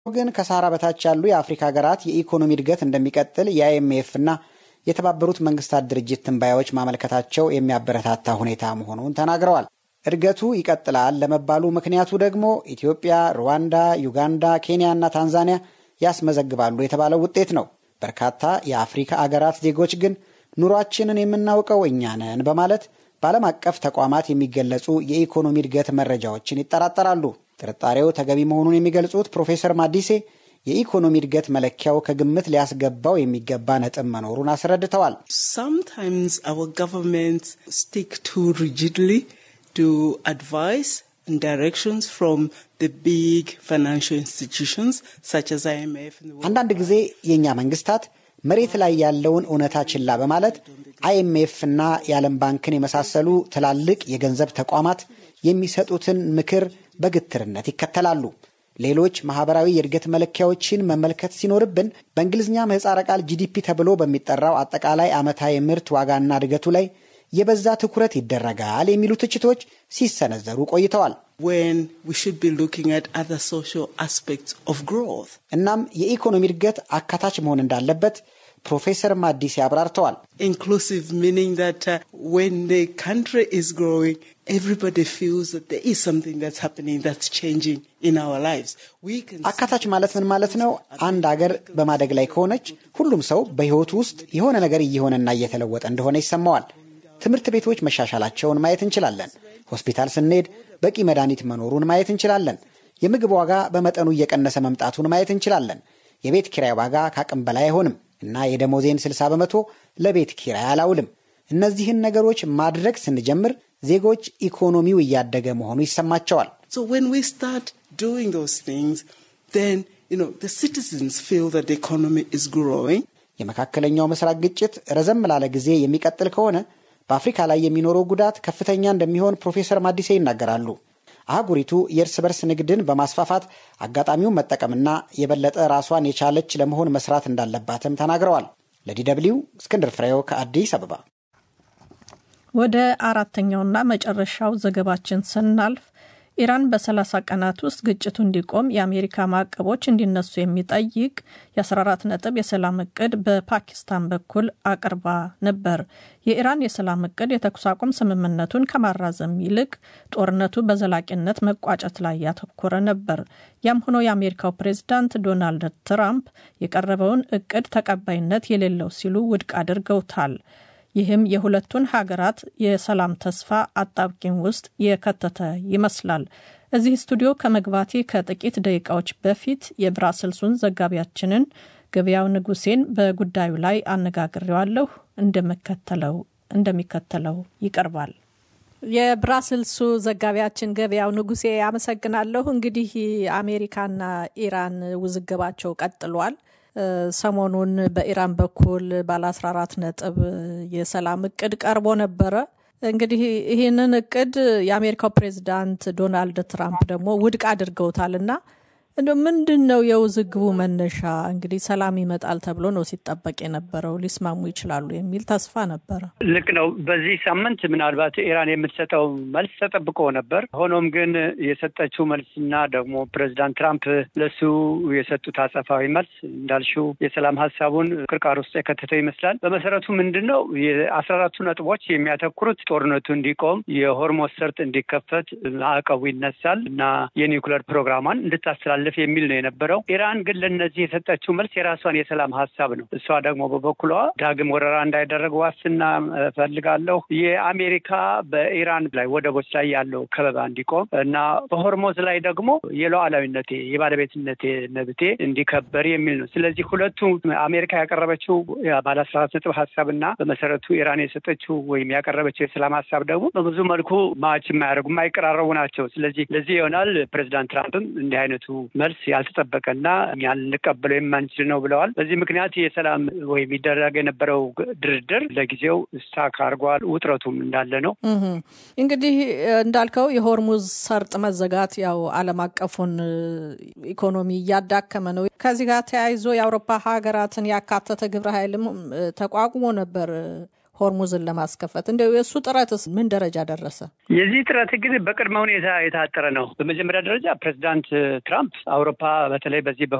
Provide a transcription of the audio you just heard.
ግን ከሳህራ በታች ያሉ የአፍሪካ ሀገራት የኢኮኖሚ እድገት እንደሚቀጥል የአይኤምኤፍ እና የተባበሩት መንግስታት ድርጅት ትንባያዎች ማመልከታቸው የሚያበረታታ ሁኔታ መሆኑን ተናግረዋል። እድገቱ ይቀጥላል ለመባሉ ምክንያቱ ደግሞ ኢትዮጵያ፣ ሩዋንዳ፣ ዩጋንዳ፣ ኬንያ እና ታንዛኒያ ያስመዘግባሉ የተባለው ውጤት ነው። በርካታ የአፍሪካ አገራት ዜጎች ግን ኑሯችንን የምናውቀው እኛ ነን በማለት በዓለም አቀፍ ተቋማት የሚገለጹ የኢኮኖሚ እድገት መረጃዎችን ይጠራጠራሉ። ጥርጣሬው ተገቢ መሆኑን የሚገልጹት ፕሮፌሰር ማዲሴ የኢኮኖሚ እድገት መለኪያው ከግምት ሊያስገባው የሚገባ ነጥብ መኖሩን አስረድተዋል። Sometimes our governments stick too rigidly to advice and directions from the big financial institutions such as IMF. and the World አንዳንድ ጊዜ የእኛ መንግስታት መሬት ላይ ያለውን እውነታ ችላ በማለት አይኤምኤፍ እና የዓለም ባንክን የመሳሰሉ ትላልቅ የገንዘብ ተቋማት የሚሰጡትን ምክር በግትርነት ይከተላሉ። ሌሎች ማህበራዊ የእድገት መለኪያዎችን መመልከት ሲኖርብን በእንግሊዝኛ ምህፃረ ቃል ጂዲፒ ተብሎ በሚጠራው አጠቃላይ ዓመታዊ ምርት ዋጋና እድገቱ ላይ የበዛ ትኩረት ይደረጋል የሚሉ ትችቶች ሲሰነዘሩ ቆይተዋል። when we should be looking at other social aspects of growth. እናም የኢኮኖሚ እድገት አካታች መሆን እንዳለበት ፕሮፌሰር ማዲስ አብራርተዋል። Inclusive meaning that uh, when the country is growing, everybody feels that there is something that's happening that's changing in our lives. We can አካታች ማለት ምን ማለት ነው? አንድ አገር በማደግ ላይ ከሆነች ሁሉም ሰው በሕይወቱ ውስጥ የሆነ ነገር እየሆነና እየተለወጠ እንደሆነ ይሰማዋል። ትምህርት ቤቶች መሻሻላቸውን ማየት እንችላለን። ሆስፒታል ስንሄድ በቂ መድኃኒት መኖሩን ማየት እንችላለን። የምግብ ዋጋ በመጠኑ እየቀነሰ መምጣቱን ማየት እንችላለን። የቤት ኪራይ ዋጋ ከአቅም በላይ አይሆንም እና የደሞዜን 60 በመቶ ለቤት ኪራይ አላውልም። እነዚህን ነገሮች ማድረግ ስንጀምር ዜጎች ኢኮኖሚው እያደገ መሆኑ ይሰማቸዋል። So when we start doing those things, then you know the citizens feel that the economy is growing. የመካከለኛው ምስራቅ ግጭት ረዘም ላለ ጊዜ የሚቀጥል ከሆነ በአፍሪካ ላይ የሚኖረው ጉዳት ከፍተኛ እንደሚሆን ፕሮፌሰር ማዲሴ ይናገራሉ። አህጉሪቱ የእርስ በርስ ንግድን በማስፋፋት አጋጣሚውን መጠቀምና የበለጠ ራሷን የቻለች ለመሆን መስራት እንዳለባትም ተናግረዋል። ለዲ ደብልዩ እስክንድር ፍሬው ከአዲስ አበባ። ወደ አራተኛውና መጨረሻው ዘገባችን ስናልፍ ኢራን በ30 ቀናት ውስጥ ግጭቱ እንዲቆም የአሜሪካ ማዕቀቦች እንዲነሱ የሚጠይቅ የ14 ነጥብ የሰላም እቅድ በፓኪስታን በኩል አቅርባ ነበር። የኢራን የሰላም እቅድ የተኩስ አቁም ስምምነቱን ከማራዘም ይልቅ ጦርነቱ በዘላቂነት መቋጨት ላይ ያተኮረ ነበር። ያም ሆኖ የአሜሪካው ፕሬዝዳንት ዶናልድ ትራምፕ የቀረበውን እቅድ ተቀባይነት የሌለው ሲሉ ውድቅ አድርገውታል። ይህም የሁለቱን ሀገራት የሰላም ተስፋ አጣብቂኝ ውስጥ የከተተ ይመስላል። እዚህ ስቱዲዮ ከመግባቴ ከጥቂት ደቂቃዎች በፊት የብራስልሱን ዘጋቢያችንን ገበያው ንጉሴን በጉዳዩ ላይ አነጋግሬዋለሁ። እንደሚከተለው እንደሚከተለው ይቀርባል። የብራስልሱ ዘጋቢያችን ገበያው ንጉሴ አመሰግናለሁ። እንግዲህ አሜሪካና ኢራን ውዝግባቸው ቀጥሏል። ሰሞኑን በኢራን በኩል ባለ 14 ነጥብ የሰላም እቅድ ቀርቦ ነበረ። እንግዲህ ይህንን እቅድ የአሜሪካው ፕሬዚዳንት ዶናልድ ትራምፕ ደግሞ ውድቅ አድርገውታል እና እንደ ምንድን ነው የውዝግቡ መነሻ? እንግዲህ ሰላም ይመጣል ተብሎ ነው ሲጠበቅ የነበረው። ሊስማሙ ይችላሉ የሚል ተስፋ ነበረ። ልክ ነው። በዚህ ሳምንት ምናልባት ኢራን የምትሰጠው መልስ ተጠብቆ ነበር። ሆኖም ግን የሰጠችው መልስና ደግሞ ፕሬዚዳንት ትራምፕ ለሱ የሰጡት አጸፋዊ መልስ እንዳልሽው የሰላም ሀሳቡን ቅርቃር ውስጥ የከተተው ይመስላል። በመሰረቱ ምንድን ነው የአስራ አራቱ ነጥቦች የሚያተኩሩት ጦርነቱ እንዲቆም፣ የሆርሞዝ ሰርጥ እንዲከፈት፣ ማዕቀቡ ይነሳል እና የኒውክለር ፕሮግራሟን እንድታስተላልፍ የሚል ነው የነበረው። ኢራን ግን ለነዚህ የሰጠችው መልስ የራሷን የሰላም ሀሳብ ነው። እሷ ደግሞ በበኩሏ ዳግም ወረራ እንዳይደረግ ዋስትና እፈልጋለሁ፣ የአሜሪካ በኢራን ላይ ወደቦች ላይ ያለው ከበባ እንዲቆም እና በሆርሞዝ ላይ ደግሞ የሉዓላዊነቴ የባለቤትነቴ መብቴ እንዲከበር የሚል ነው። ስለዚህ ሁለቱ አሜሪካ ያቀረበችው ባለ አስራ አራት ነጥብ ሀሳብ እና በመሰረቱ ኢራን የሰጠችው ወይም ያቀረበችው የሰላም ሀሳብ ደግሞ በብዙ መልኩ ማች የማያደርጉ የማይቀራረቡ ናቸው። ስለዚህ ለዚህ ይሆናል ፕሬዚዳንት ትራምፕም እንዲህ አይነቱ መልስ ያልተጠበቀ እኛ ልንቀበለው የማንችል ነው ብለዋል። በዚህ ምክንያት የሰላም ወይም ይደረግ የነበረው ድርድር ለጊዜው ስታክ አድርጓል። ውጥረቱም እንዳለ ነው። እንግዲህ እንዳልከው የሆርሙዝ ሰርጥ መዘጋት ያው ዓለም አቀፉን ኢኮኖሚ እያዳከመ ነው። ከዚህ ጋር ተያይዞ የአውሮፓ ሀገራትን ያካተተ ግብረ ኃይልም ተቋቁሞ ነበር ሆርሙዝን ለማስከፈት እንደው የእሱ ጥረትስ ምን ደረጃ ደረሰ? የዚህ ጥረት ግን በቅድመ ሁኔታ የታጠረ ነው። በመጀመሪያ ደረጃ ፕሬዚዳንት ትራምፕ አውሮፓ በተለይ በዚህ